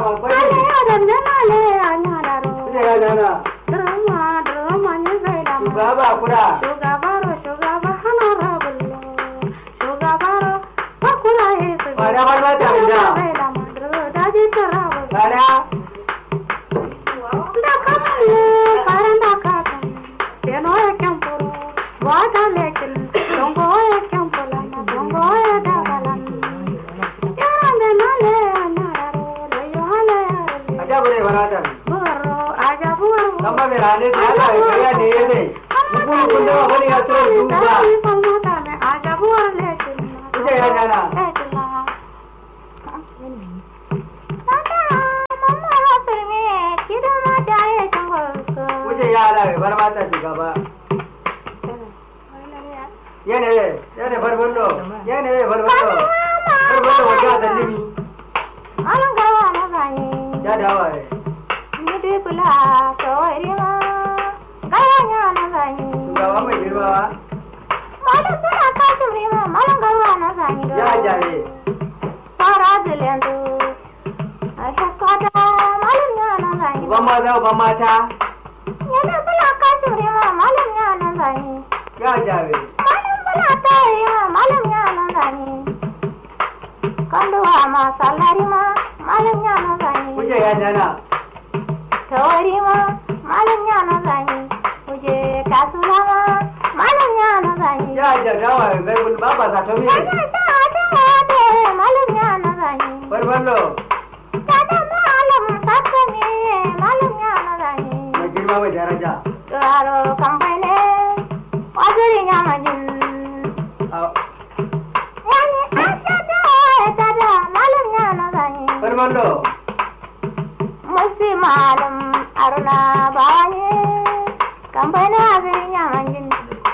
ma kwai Ale adam da ale anya da ro. kuje ya nana Drama drama ne sai da ma. shugaba kura Shugabaro shugaba honorable. Shugabaro bakura yesu. Ba da ba ta da. Sai da ma dro da ji tarabo. kada Da kamale paranda kaka. Teno ya kempuru. Wada lekin. Songo ya kempula na songo ya dagalan. Yarande nale anya da ro. Leyo hale ya a ta bare barata Buro aja buro. dan ba mere hane da Allah ya kariya ne yene kun kun da bari ya to duba kuje ya nana kuje ya ala bar mata shugaba yene yene bar bollo yene bar bollo bar bollo wajen da limi ya dawa eh shugaba mai girma ya jare uban maza uban mata Yana bula kasuri ma malam ya nan zani. ya jare Malam bula tayi ma malam ya nan zani. Kalluwa ma sallari ma malam ya nan zani. kuje ya nana Tawari ma malam ya nan zani. Kuje kasula ma malam ya nan zani. ya jare dawa bai bul baba sa to mi Kaja ta ta ta malam ya nan zani. bar bollo Kada malam sakka ne malam ya nan zani. mai girma mai daraja Karo kampai ne wajiri nyamajin. A- Yani asa da tada malam ya na zanyi. bar bollo Musi malam aruna bawanye kampai ne wajiri nyamajin.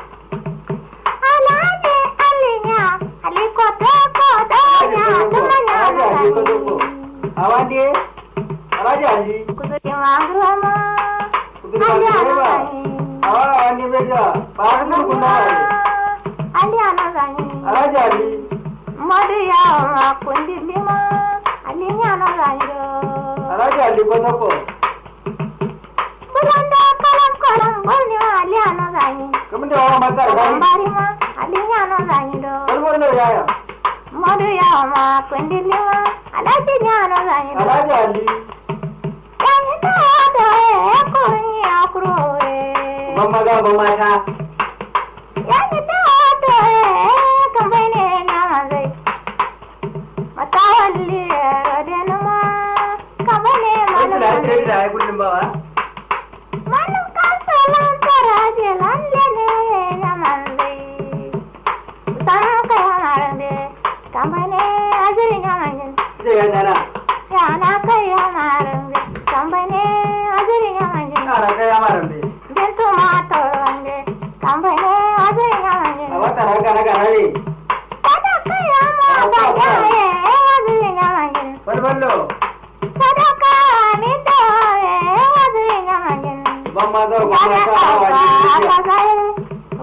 Alhaji alinya aliko toko donya tumanya na zanyi. awande araja ali Kusuri mangrama Kusuri ali ana mangrama. zanyi. awa awande beja baru mun kunna Ali ana zanyi. araja ali Madu ya ma kundi lima alinya na zanyo. araja ali ko toko Bulanda kalam kalam bolni ma alinya na zanyi. kamun da wa mata da Bari ma alinya na zanyi do. bar bollo yaya Madu ya ma kundi lima alinya na zanyi do. araja ali Yani to do e kurni akro e. ban maza ban mata Yani to do e kambene na zai. Mata walli rodena ma kambene sai da malam. sai da ai kullum ba wa Malum kasalan taraje lalle ne ya manze. Sana ka ya marande, kambane ajiri ya manjin. kuje ya nana Ya na ka ya marande, kambane ajiri ya manjin. ara kai amaran be Bintu ma torande, kambane ajiri ya manjin. a wata ranka na garare Kada ka ya ma ba ya e ajiri ya manjin. bar bollo Kada ka mi to e ajiri ya manjin. ban maza ban mata awa ali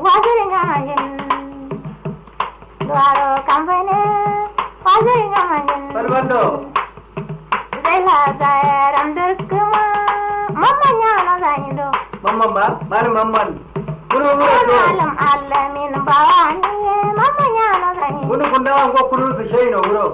bar bollo mamman ba malam mamman kunu mura to kunu kun dawan ko kunu su shayi no wuro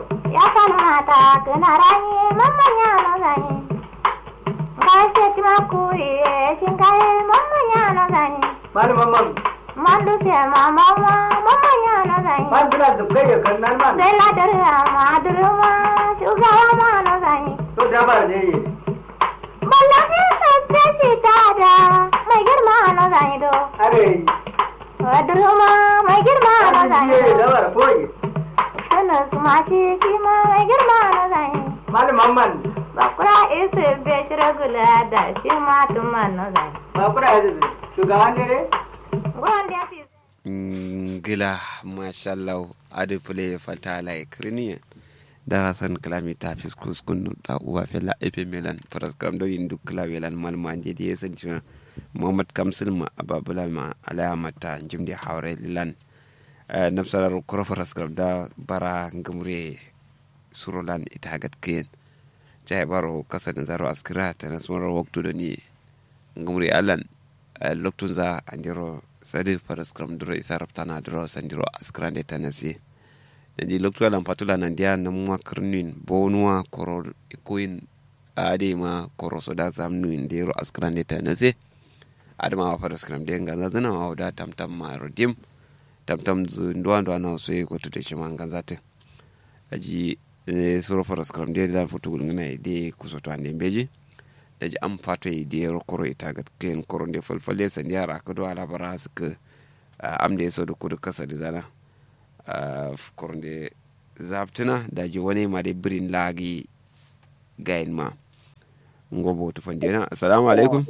malam mamman Mandu se mama mama yana zai man bila zukai ya kan nan man sai ladar ma durma shugaba ma na zai to da ba ne yi Wallahi sabbe shi tada mai girma na zai do are durma mai girma na zai ne da do war koyi sana su ma shi shi ma mai girma na zai malam mamman bakura isu be shiragula da shi ma tuma na zai ba kura yanzu shugaban ne wanda ya fi ngila mashallah adi pule fatala e kriniye darasan klami ta fiskus kunu da uwa fela epe melan faras kram do indu klawelan malma jedi yesan chima muhammad kamsil ma ababula ma alaya mata jimdi hawre lilan nafsarar kuro faras kram da bara ngamure surolan itagat kiyen jai baro kasa da zaro askira ta nasmar waktu da ni ngumri alan loktun za andiro sadi faras kram duro isa raftana duro sandiro askira da ta nasi da di loktu alan fatula nan dia na muwa kirnin bonuwa koro ikoyin ade ma koro so da zamnu indiro askira da ta nasi adama wa faras kram da nga zazana wa da tamtam ma rodim tamtam zu ndwa ndwa na so ko tude shi man ganzate aji suro faras kram da da futu ngana de kusoto ande beji da ji an fato yi da yaro koro ita ga kayan koro da falfalle san da yara ka ala bara su ka am da yaso da kudu kasa da zana koro da zaftuna da ji wani ma da birin lagi gayin ma ngobo tu fandina assalamu alaikum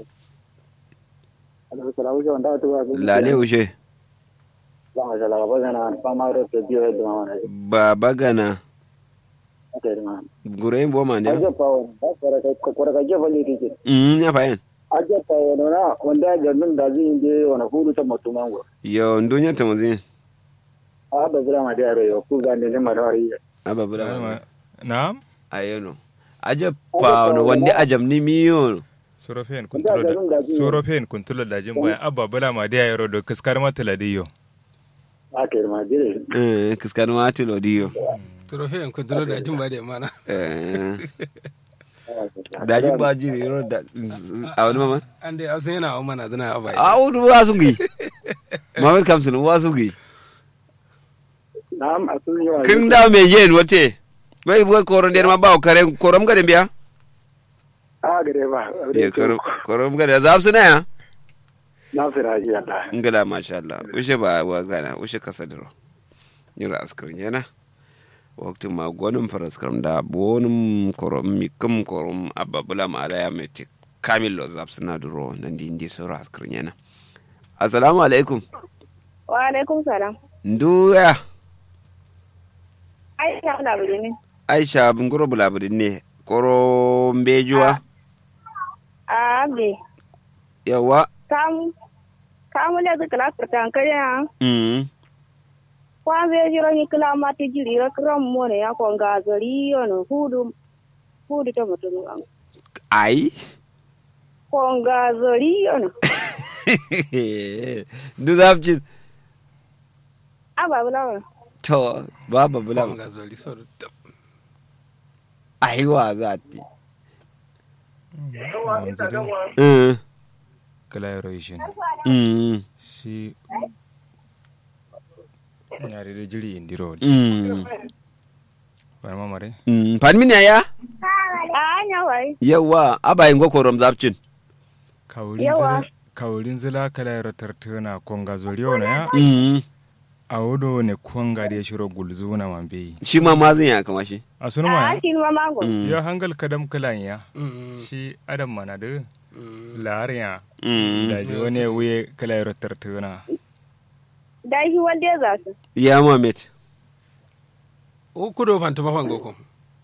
lale ushe ba bagana gurayin bo man ya mm ya fayin aje pa wono na wanda ga nun da zai inde wona huru ta mutu mango yo ndunya ta mazin a ba bura ma da yo ku ga ne ma da wari aba bura na'am ayono aje pa no wanda ajam ni miyo sorofen kuntulo da sorofen kuntulo da jin bayan abba bula ma da yaro do kaskar matala diyo a ke ma dire eh kiskar ma tilo diyo trofe en ko dolo da jin ba da mana eh daji ba jiri yoro da a wani mama ande asun yana wa mana dana abai a wani wasu gi mamar kamsin wasu gi na'am asun yawa kin da me yen wote bai buga koron der ma ba kare korom ga biya a gare ba ye korom korom ga da su na ya na fira ji Allah ngala masha Allah ushe ba wa gana ushe kasadiro yura askrin yana wakti ma gwanin faraskram da bonin korom mi kum korom ababula ma ala ya meti kamil lo zap suna duro nan di indi sura askrin yana assalamu alaikum wa alaikum salam nduya aisha na buri ne aisha bunguro bulabudin ne koro mbejuwa a be yawa kamu kamu le zu kala furtan kaya mm kwa be jiro ni kala mati jiri ra kram mo ne ya ko ga zari yono hudu hudu ta mutum an ai ko ga zari yono ndu zapcin aba bulawa to baba bula ga zoli so da ai wa za ti wanzu mm kala yaro ishin mm shi yare da jiri indiro mm wani mamare mm pan min ya a anya wai yawa abayin go korom zapcin kawulin Yawa. zila kawulin zila kala yaro tartana konga zoriyo na ya mm a wudo ne konga da ya shiro gulzu na mambe shi ma mazin ya kama shi a sunu a ma shi ma mango mm ya hangal kadam kalan ya mm shi adam mana da mm lahar ya mm da ji wani wuye kala yaro tartana da shi wanda ya zasu ya mamet o kudo fanta mafan goko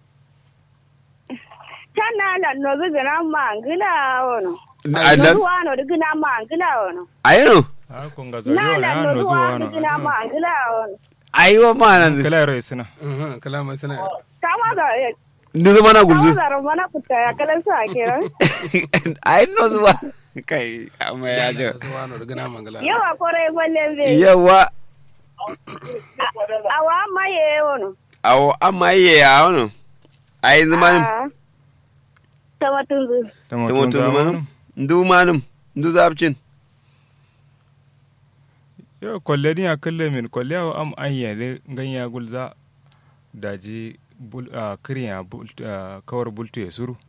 tana la no zu gana mangila wono Allah no wano du gana mangila wono ayano a konga na zoriyo na la ya no no du zuwa wano no gana mangila wono aiwa ma nan kala yaro isina mhm kalama sana kama da ndu zama na kama gulzu da romana kuta ya kalan sa kenan ai no zuwa kai amma ya jo zuwa no daga na mangala yawa kore gwalle be yawa awa maye wono awo amma ye ya wono ai zamanin Ah. Tama tunzu. tumo tun zamanin ndu manum ndu zapcin yo kolle ni akalle min kolle awo am an yele ganya gulza daji bul a kriya bul a kawar bultu ya suru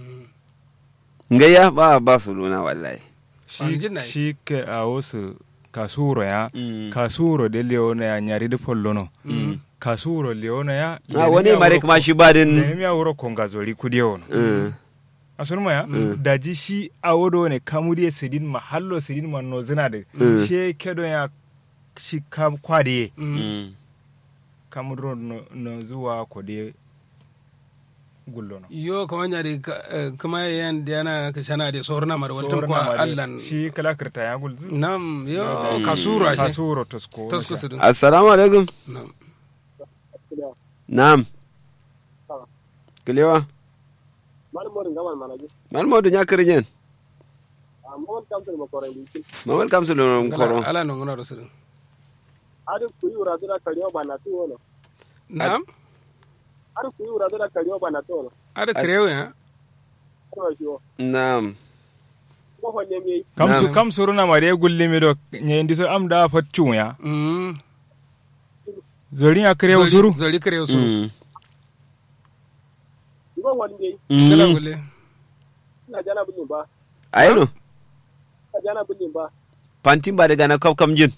ngaya ba ba su luna wallahi shi Angin na yi. shi ke a wasu kasuro ya Mm. kasuro de leona ya nyari de pollono kasuro leona ya a wani mare kuma shi ba din ne mi awro konga zori kudiyono Mm. asunma ya daji shi awodo ne kamudi sidin ma hallo sidin ma no zina de Mm. she kedo ya shi kam kwade Mm. kamudro no, no zuwa kode gullono yo kama nyari ka- eh, kama yan diana ka shana de sorna mar waltan Sorna ko ma de, allan shi kala kirta ya gulzu nam yo kasura shi kasuro tosko tasko su assalamu alaikum nam na'am kilewa Mari mo ringa man manaje. man modu nya kirinyen Mo kam tan mo koren di. mamal kam su lo koro ala no ngona rasul Ade ku yura dira kariyo bana tu wono. nam Ade ku yura dira kariyo bana tu wono. ada krewe ha Ko shi wo. nam Ko honne mi kam su Na'am. kam suruna mare gulli mi do nyendi so am da faccu ya mm zori ya kare suru zori krewe suru Mm. ko wani mi kala Mm. gulle ina jana bulin ba. ayino Ina jana bulin ba. pantin ba daga na kaf kam jin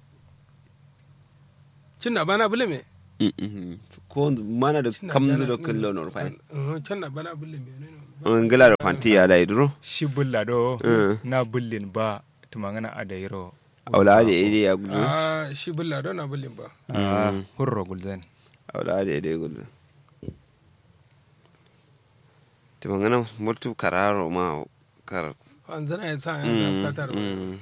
cinna bana bule me Mm, mm. ko mana da Cinna kam jana- zu da kallo no fa Mhm, cinna bana bule me ne no ngila da fanti ya dai duro shi bulla do Eh. na bullin ba tumangana adairo awla da ide ya gudu ah shi bulla do na bulin ba ah Mm. hurro gulzan awla da ide gudu to mangana mutu kararo ma kar an zana ya sa ya Mm, sa katar mm.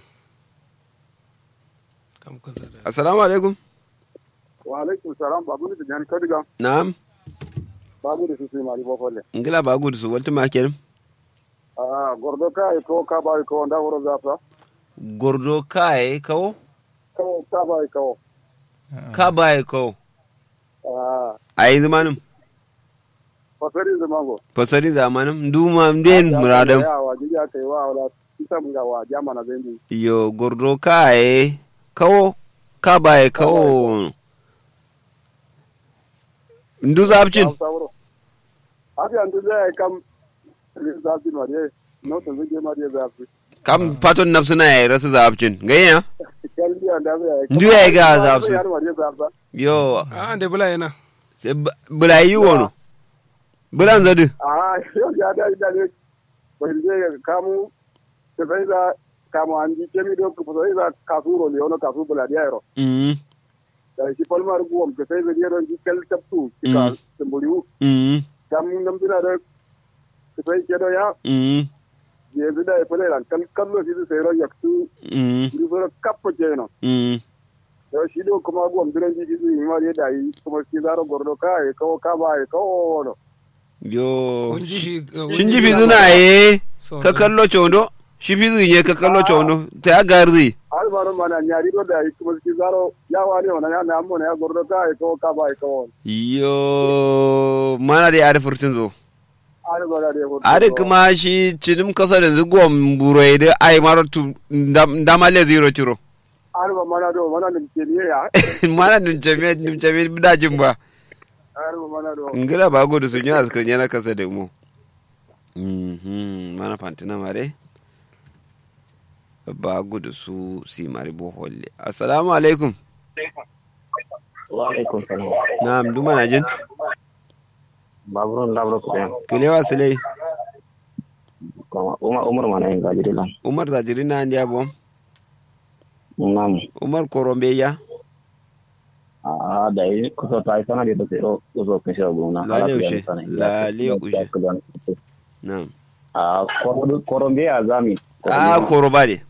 kam kusa da assalamu alaikum Wa alaikum salam babu ni jan kadiga. na'am Babu da su sai mari bo folle. ngila ba gudu su walta ma kenan Ah gordo ka ko ka ba ko nda woro zafa. gordo kai kawo Ko ka ba ko. ka bai kawo Ah ayi zamanin fasari zamango. fasari zamanin duma den muradam Ya wa jiya kai wa wala kita mun ga wa jamana zendi. yo gordo kai kawo ka bai kawo ndu zabcin Abi andu zai kam zafi mariye. No to zai mariye zafi. kam paton nafsuna ya rasu zabcin gayya Kalli anda zai. Ndu ya ga zafi. Yar mariye zafi. yo ah ande bula yana se b- bula yi wono bulan zadu Ah yo ya da da ne. Bai zai kamu sai da kamu andi kemi do ko sai da kasuro le ono kasu bula dia ro. mm Da shi palmar guwam ke sai da ron ji kal taptu ka Mm. tamburiu. mm Kam nam dina da sai ke do ya mm je da ya fule ran kal kallo shi sai ro yaktu mm ni so kappo je no. mm yau shi do kuma gwam biran jiji zai yi mari da yi kuma shi zaro gordo ka yi kawo ka ba yi kawo no yo kun ji shi shin ji fizu na ye ka kallo chondo shi fizu ye ka kallo chondo ta ya garzi har ba no mana nyari do da yi kuma shi zaro ya wani ona ya na mo na ya gordo ka yi kawo ka ba yi kawo yo mana da ya da furtun zo har ba da hoto Ari kuma shi cinim kasa da zugon burai da ai mara tu damale zero ciro. har ba mana do mana nim ke ne ya Mana nim jami'a nim jami'a dajin ba. har ba mana do Ngira ba gudu sun yi askan yana kasa da mu. Mhm, mana fantina mare. Ba gudu su si mari boholle. Assalamu alaikum. wa alaikum salam Na'am, duma na jin. baburun labro ko den Kilewa silai. ko umar umar mana en gaji dilan Umar zajiri na ndiya bom. nam Umar korombe ya. a da yi kusa ta yi sana da ta ro kusa kun shi abu na Lale ushe, lale ushe. Na'am. a koron be a zami Ah, koroba ne.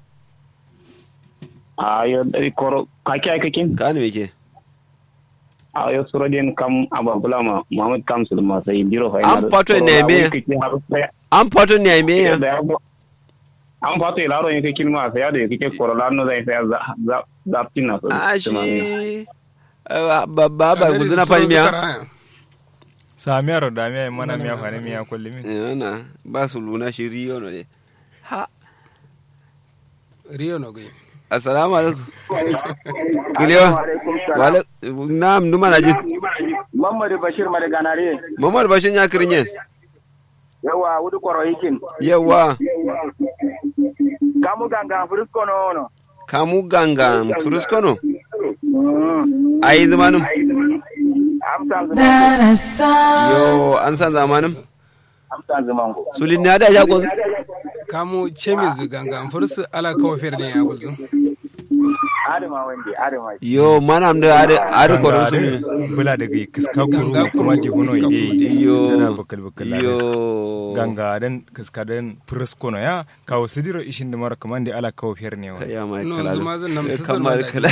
a yo dari koro kaki ai kakin Ka ne ke? a yo surodin kam ababula ma muhammad kam sulma sai biro fa An fato ne me? An fato ne ai me ya? an fato ilaro yin kakin ma sai da kike korola no zai sai za za za tina so Ah, shi ba ba ba gudu na fani miya. samiyar da miya mana miya fani miya kulli min Yana ba su luna shi riyo no ne. Ha, riyo no gai assalamu alaikum. Kulewa. Wale, na'am numa na jin. Mamadu Bashir Madaganare Muhammad Bashin ya kirin yawa wudu koro hikin Yawa, kamu ganga frisko no no kamu ganga furuskono. Ayi zamanin. amsan Yo, an san zamanin. amsan zamango Sulin ne da ya gwazu. kamu chemiz ganga fursu ala kawo fer ne ya gulzu adama wande adama Yo, mana am da ada ada koron su. bula daga kiska kuru Ganga kuma kuru, di huno kiska ide Yo. tana bakal bakal Yo. ganga den kiska den presko no ya kawo sidiro ishin da mara kaman da ala kawo fiyar ne wa Kaya mai No, kala. zuma zan nan ta Kamar zama da kala.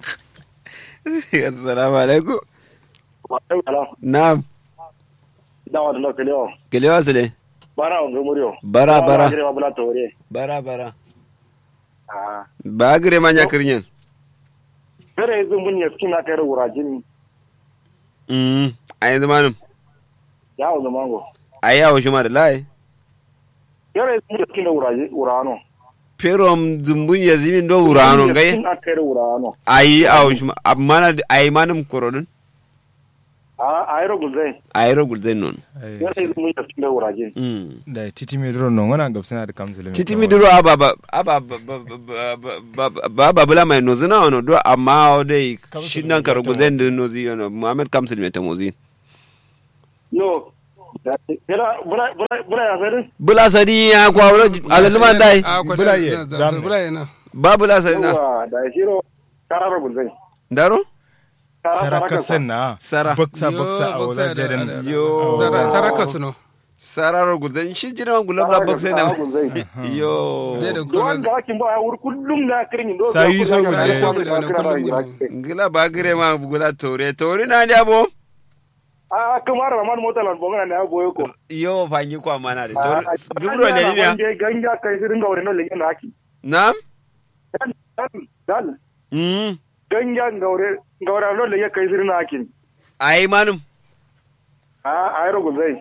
Assalamu alaikum. Na'am. dawa da lokale o kelewa sile bara on gumuriyo Bara, bara. dire mabula tore bara bara ah ba gire ma nya kirnyen fere yanzu mun ya skina kai wurajin mm a yanzu manum ya o zamango a yawo shi ma da lai fere yanzu mun ya skina wuraji urano perom zumbun ya zimin do wurano gai skina kai urano ayi awo shi ma amma ayi manum korodun a ayro gulzai ayro gulden non Ai, fere yanzu mun ya skina wurajin mm da titi mi duro non wana gabsana da kamsile titi mi duro aba ba aba ba ba ba ba bula mai nozina ono do amma o dai shi nan karo gulden de nozi ono muhammad kamsil me tamozi no fere bula bula bula ya fere bula sadi ya kwa wuro alaluma dai a ko Bula ye, da zamu. bula ye na ba bula sadi na yawa da shiro kararo gulzai daro saraka senna Sara. baksa Yo, baksa a baksa wala da- jaden da- da- Yo. Zara- saraka su no sararo gulden shi jina gulam la bakse na gulzai yo Dai da Duwan kuma da ake ba ya wuri kullum na kirin do Sayi so Sayi so gulde. gulde, kullum gulde. ngila ba gire ma gula tore tore na ndi abo a kamar ramar mota lan bonga na boye ko yo fanyi kwa mana de tore dubro le ni ya ya ganga kai sirin ga wurin le na haki nam dan dan mm ganga gaure gaure no le kai sirin na haki ai manum a ayro gulzai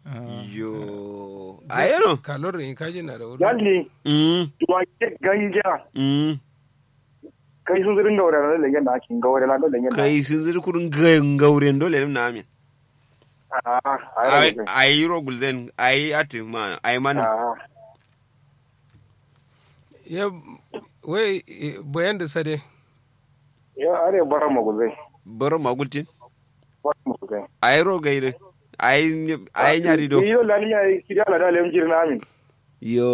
yo ayeno kalor in kaji na da wuri dalli mm duwa ke ganga mm kai sun sirin gaure no le na haki gaure na no le na kai sun zir kurun gauren dole na amin a ayro ai gulzai ai ro gulden ai ati ma ai manum a ya wai eh, bayan da sade ya are bara mo gulzai baro magultin bara mo gulzai ai ro gaire ai ai nyari do yo lani ya kiriya la dalem jirna amin yo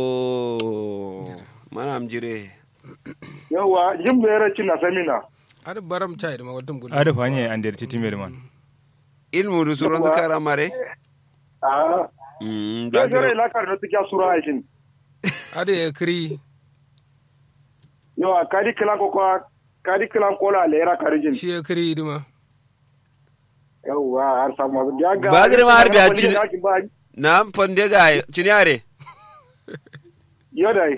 manam jire yawa jim da yara cin na samina har baram chai da mawadin gudu ada fanye an der titi mi man ilmu du suron zakara mare a mm ya ba gare gire la kar da tikya sura aikin ada ya kiri yawa kadi kilan ko kwa kadi kilan ko la lera karijin shi ya kiri dima yawa har samu ya ga Ba gare ma har biya wani cin- da ake ba na fonde ga cinyare yo dai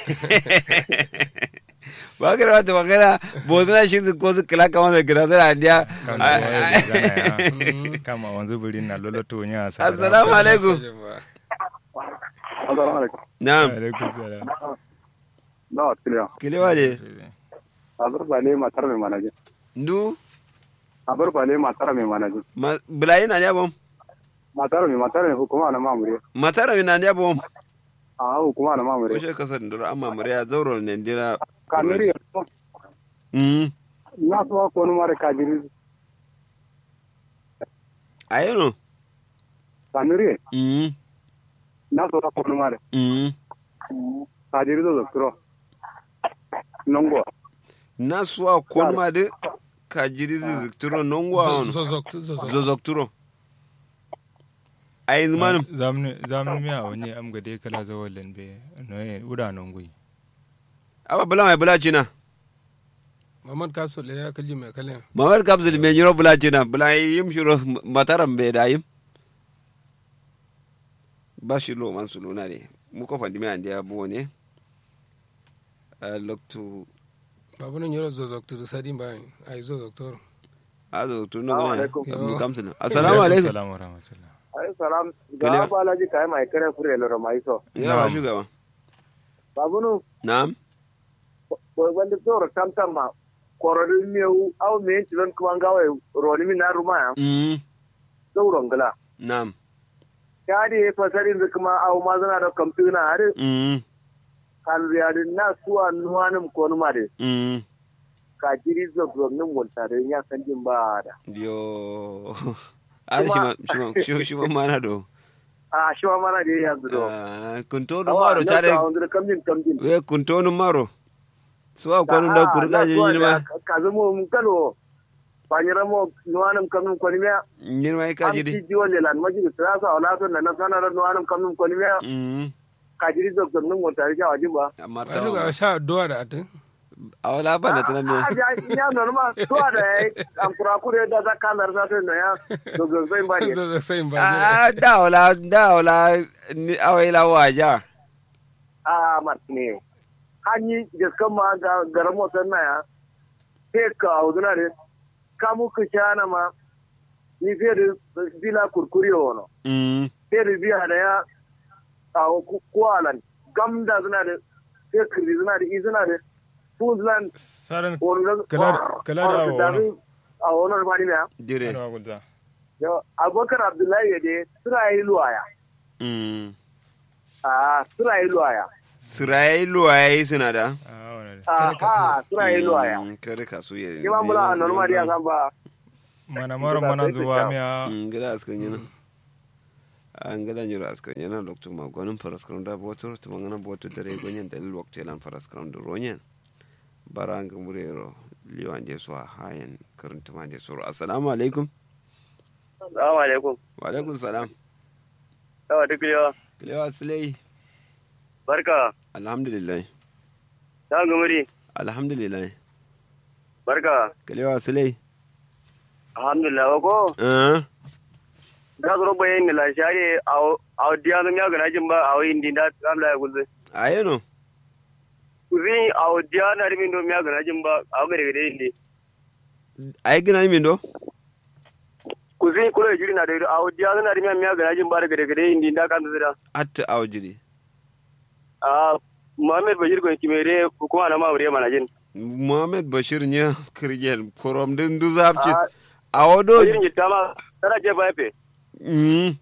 ba gire wata magana bozuna shi su ko su kila kama da gira zara dia kan da waya gana ya kama wanzu buri na loloto nya sa assalamu alaikum assalamu alaikum na'am alaikum salam na kiliya kilewa ne abar bale matar mai manaje ndu abar bale matar mai manaje ma- bulayi na dia bom matar mai matar mai hukuma na mamure matara na dia bom a hukuma na ko mamure she kasar ndoro amma mure ya zauro ne ndira kanuri mm na so ko no mare kadiri ayeno kanuri mm na so ko no mare mm kadiri do doktoro nongo na suwa kon ma de ka jiri zizikturo nongwa ono zozokturo zozokturo ay manum zamni zamni mi a wani am gade kala zawalin be no e uda non gui aba bula mai bula china mamad kaso le ya kalli mai kalli mamar kapsul me nyiro bula china bula yim shiro mataram be da yim ba shi lo man suluna ne mu ko fandi me ande abu ne a loktu babu nan yoro zozokturo sadin bayan ai zozokturo azo to no Assalamu ne alaikum. mu kamsul assalamu alaikum assalamu rahmatullah ai salam Kaliya. ga balaji kai mai kare fure loro mai so ya ba shugaba babunu na'am wanda tsoro tamtam ma kororin mewu au me yanci don kuma gawa roni min na ruma ya mm sauron gala na'am ya ne fasarin da kuma au ma zana da kamfuna har mm kan riyadin na suwa nuwanin ko numa da mm ka jiri zogzognin wultare ya san jin ba da yo ar shi ma shi ma shi- shi ma mana do a shi ma mana da yanzu do Ah, kunto no maro tare wanda kamjin kamjin we kunto no maro suwa kwanu da kurga je yinma ka zamo mun kano banyira mo nuwanin kamin kwani miya yinma ka am jiri ti jiwo lelan majigi sirasa wala son na nasana da nuwanin kamin kwani miya mm ka jiri zogzognin wultare ya wajin ba amma a shuga ta sha doa da atin awala bana tana me Ah, ya ya normal to da am kura kure da za ka lar sa to ya to go sai ba ne Zo sai ba. ah dawla dawla ni awela waja a matne hanyi gaskan ma ga garan motar na ya sai ka auduna ne ka mu ku shana ma ni sai da bila kurkuri wono mm sai da biya da ya a kwalan gamda suna da sai kirri suna da izina da su suna saran wani Kala- kala da awo wani. a wani mani ne dire ana gulza abubakar abdullahi ya dai suna yi luwaya mm a suna yi luwaya sirai luwaye suna da ah wannan a ha suna yi luwaya Mm, kare kasu ya ni ma mula a normal ya san ba mana mara mana zuwa miya ngila askan yana an gada nyiro askan yana lokto ma gonin paraskram da boto to mangana boto dare gonyen dalil wakto lan paraskram da ronyen baranga murero liwan je so hayan karanta ma je so assalamu alaikum assalamu alaikum wa alaikum salam yawa duk yawa kilewa silai barka alhamdulillah ta gumuri alhamdulillah barka kilewa silai alhamdulillah ko eh da zuro bayan ni la share a diya zan ya gana jin ba a wayin din da amla ya gulze ayeno kuzi a diya na rimin do ya gana jin ba a gare gare indi ay gina min do kuzi kula jiri na da a diya na rimin ya gana jin ba da gare gare indi da kan zira atta awjiri a Muhammad Bashir ko kimere kuma na mamure mana jin muhammad bashir nya kirgel korom din du zapci awodo Bashir ni tama tara je ba fe mm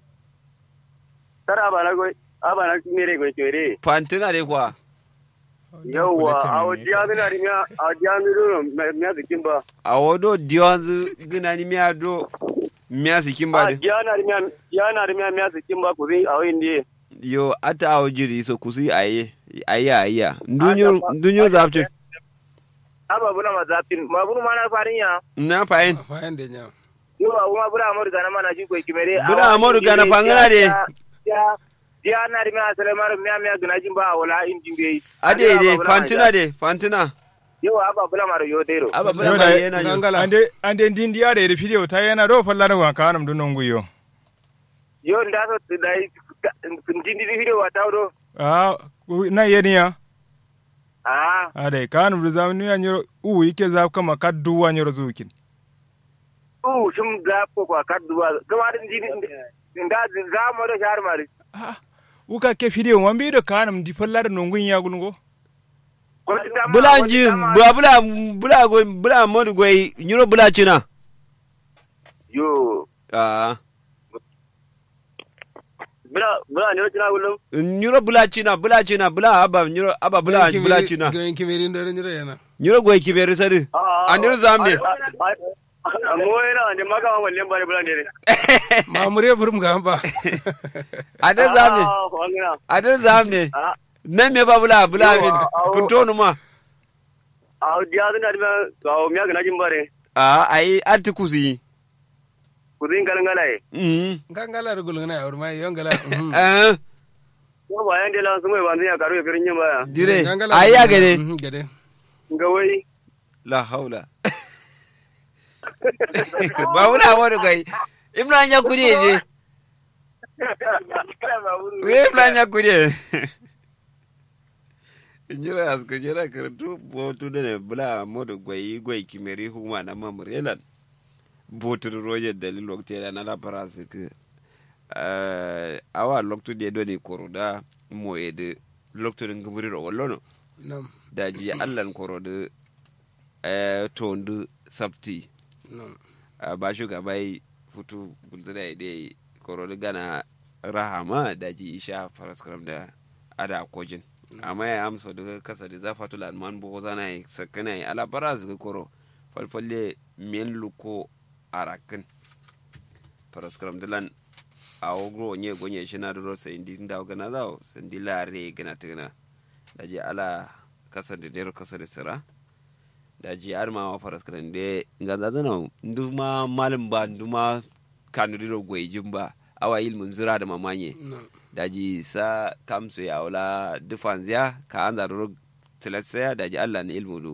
tara ba na go aba na mere ko kimere fantina de kwa yawa a diya na rimin a diya ni do me zikin ba awodo diwanzu gina ni miya do miya sikin ba a de diya na rimin diya na rimin me zikin ba kuzi a wayin di yo ata awjiri so kusi aye aye aye ndunyo ndunyo zapci aba buna mazafin ma bunu mana farin ya na fayin Fayan da nya. yo ba kuma bura amadu gana mana ji ko kimere Bura Amadu Gana fangana de. ya ya na ri ma sare mar miya miya gana jin ba wala in jin be ade de fantina de fantina yo aba bula mar yo dero aba bala Yo ma da- yana yo Gangala. ande ande ndindi ya da video ta yana do falla da wanka anam dun nguyo yo nda so dai kun jin di video wa tawdo ah na yeni ya ah ade kanum da zamani ya nyoro u yake za kama kaddu wa nyoro zukin u shum ga ko ko kadduwa kuma din jin nda za mo do shar mari ah uka ke video wan bi do kanum di falla da nungun ya gulgo ko ti tama bula ji bula bula bula go bula modu go nyuro bula china yo ah bula bula ne tina gulum nyuro bula china bula china bula aba nyuro aba bula bula china Gayin kimeri da nyira yana. nyuro go kiberi sadi andir zamne mo ina ne maka wallen bare bula ne Mamure burum ga ba. adir zamne ah wangina adir zamne ah nan me ba bula bula Yo, min a- a- kun tonu ma a diya zan da ma ga miya gana jin bare a ai atti kusi ku zin galan galaye mm Gangala da gulungana ya urma yon gala. mhm. eh ko ba yan dela sun mai ban ya karu ya firin yin baya dire Gangala ai ya gade Mhm, Gade. ga wai la haula ba bula modu go imna nya kudi je we imna nya kudi njira asko jira karatu botu da ne bula modu goyi goyi kimeri huma na mamurelan botu roje dalil lokte da na la parase ke awa loktu de do ni koroda mo ede loktu de ngumuri ro wallono Nam. daji allan korode eh tondu sabti Nam. a ba shugabai futu bultuna ide korode gana rahama daji isha faraskram da ada kojin amma ya amsa daga kasa da zafa tula man bo zana yi sakana yi ala bara su koro falfalle men luko arakin faraskram dilan a ogro nye gonye shi na duro sai indi da gana zawo sandi lare gana tuna daji ala kasa da dero kasa da sira daji ar ma faraskram de ngaza zana nduma malim ba nduma kanudiro gwejin ba awa ilmun zira da mamanye Nam. daji sa kamsu ya wala dufanziya ka an zaruru tilasaya daji allah na ilmu du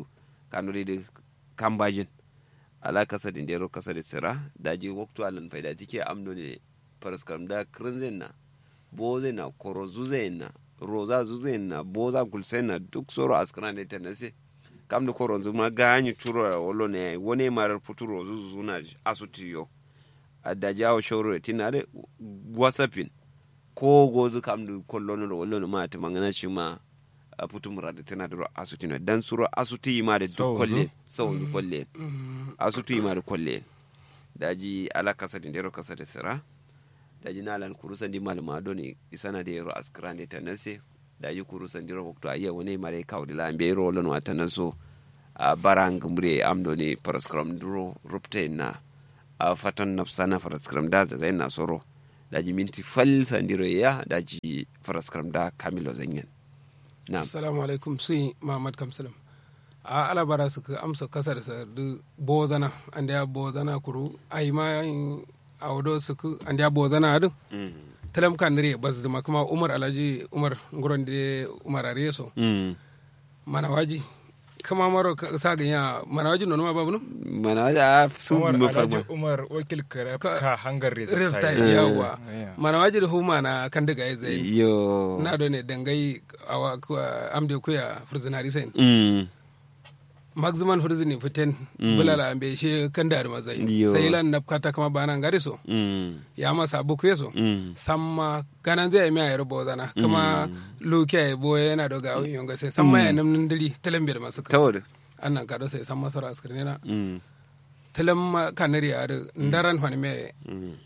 kanuri da kambajin ala kasa din dero kasa da sira daji waktu alan faida jike amdo ne paraskaram da krinzen na boze na koro zuze na roza zuze na boza gulse na duk soro askana da ta nase kam da koro zuma ganyi churo ya wolo ne wone marar futuro zuzu na asutiyo a da jawo shoro tina da wasapin ko gozu kam da kollono da wolo ma ta mangana shi ma a putu murada tana da asuti na dan suro asuti ma da duk Sau kolle zu? sau da kolle asuti ma da kolle daji ala kasa din dero kasa da sira daji nalan kurusan di malama doni isana da yero askrande ta nase daji kurusan diro wakto ayya woni mare kawdi la be ro lon wata naso a barang mure amdo ni paraskram duro rupte na a fatan nafsana paraskram da zai na soro daji minti fal sandiro ya daji paraskram da kamilo zanyen na'am assalamu alaikum sun mamad kamsalam a alabara su ka amsa kasar sa du bozana an da bozana kuru ai ma a wado su ku an da bozana adu Mm. talam kan nire bas da kuma umar alhaji umar nguron de umar areso Mm. mana waji kama maro ka- sa ganya mana waji nono ma babu no mana da su umar mu alhaji farma umar wakil kare Ka- ka hangar rifta rezulta yawa Yeah. mana waji da huma na kan daga ya zai yo na do ne dangai awa kuwa amde kuya furzinari sen Mm. maximum furzini fiten bulala ambe she kan da mazai Yo. sai lan napkata kama bana ngari so Mm. ya masa buku yeso Mm. samma ganan zai mi ayar bozana kama luke ay boye yana doga awin yonga sai samma ya namnin dili talambe da masu ka tawar annan kado sai samma sara askirne na Mm. talam kanari ar ndaran fani me Mm.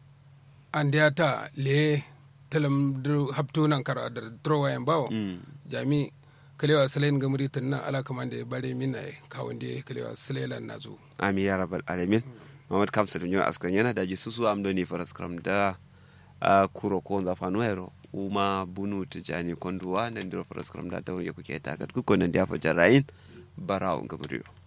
andiya ta le talam dru haptu nan kara da trowa yan bawo Mm. jami kalewa salen gamri tunna ala kamande bare min ay kawande kalewa salelan nazu ami ya rabbal alamin mamad kamsa dum nyona askan yana daji susu am doni faras kram da a kuro ko za fanu hero uma bunu tijani konduwa nan diro faras kram da tawo kuke takat ku ko nan dia fa jarayin barawo ngaburiyo